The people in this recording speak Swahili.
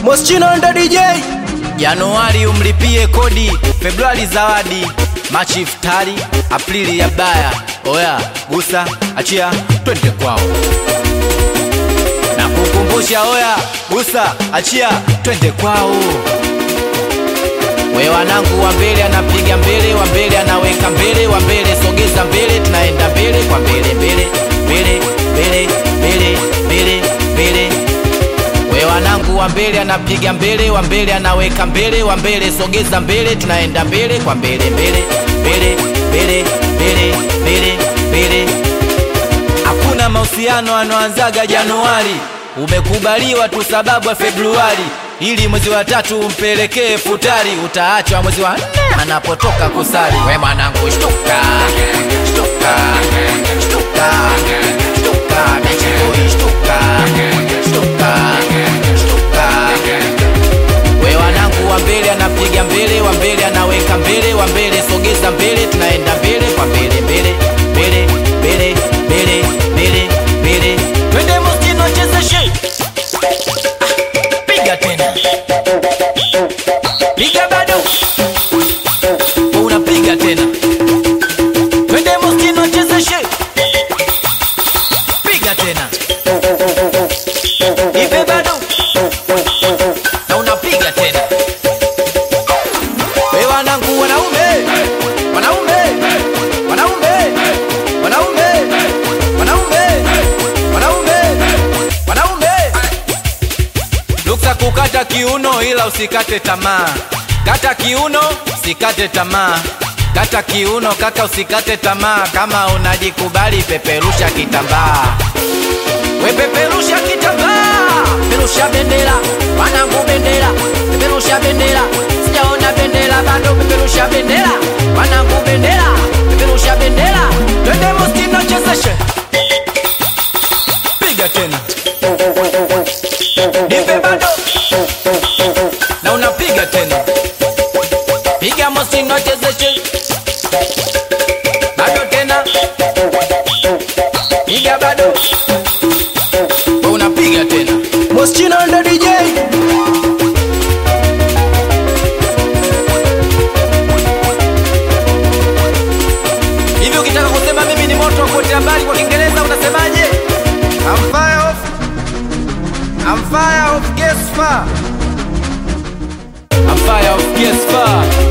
Moschino ndo DJ. Januari umlipie kodi, Februari zawadi, Machi iftari, Aprili ya baya. Oya, gusa, achia, twende kwao. Na kukumbusha, oya, gusa, achia, twende kwao. We wanangu, wa mbele anapiga mbele, wa mbele anaweka mbele, wa mbele sogeza mbele, tunaenda mbele kwa mbele, mbele, mbele, mbele, mbele, mbele, mbele. We wanangu, wa mbele anapiga mbele, wa mbele anaweka mbele, wa mbele sogeza mbele, tunaenda mbele kwa mbele, mbele, mbele, mbele, mbele, mbele, mbele. Hakuna mahusiano anoanzaga Januari, umekubaliwa tu sababu ya Februari, ili mwezi wa tatu umpelekee futari, utaachwa mwezi wa nne anapotoka kusali. We mwanangu, shtuka, shtuka, shtuka, shtuka, bichikoi, shtuka, shtuka, shtuka. We wanangu, wa mbele anapiga mbele, wa mbele anaweka mbele, wa mbele sogeza mbele, tunaenda mbele kwa mbele, mbele, mbele, mbele, mbele, mbele, mbele. Twende Moschino, chezeshe, piga tena, piga bado, unapiga tena. Twende Moschino, chezeshe, piga tena, ipe bado na unapiga tena. We wanangu, wanaume, wanaume, wanaume, wanaume, wanaume, wanaume, wanaume. Luksa kukata kiuno, ila usikate tamaa. Kata kiuno, usikate tamaa. Kata kiuno kaka, usikate tamaa. Kama unajikubali, peperusha kitambaa. We peperusha kitambaa, peperusha bendera, wanangu bendera, peperusha bendera, sijaona bendera bado, peperusha bendera, wanangu bendera, peperusha bendera, twende Moschino chezeshe, piga tena, nipe bado, na unapiga tena, piga Moschino chezeshe, bado tena, piga bado unapiga tena. Moschino ndo DJ. Hivi ukitaka kusema mimi ni moto wa kuotea mbali kwa Kiingereza unasemaje? I'm fire of I'm fire of gas fire. I'm fire of gas fire.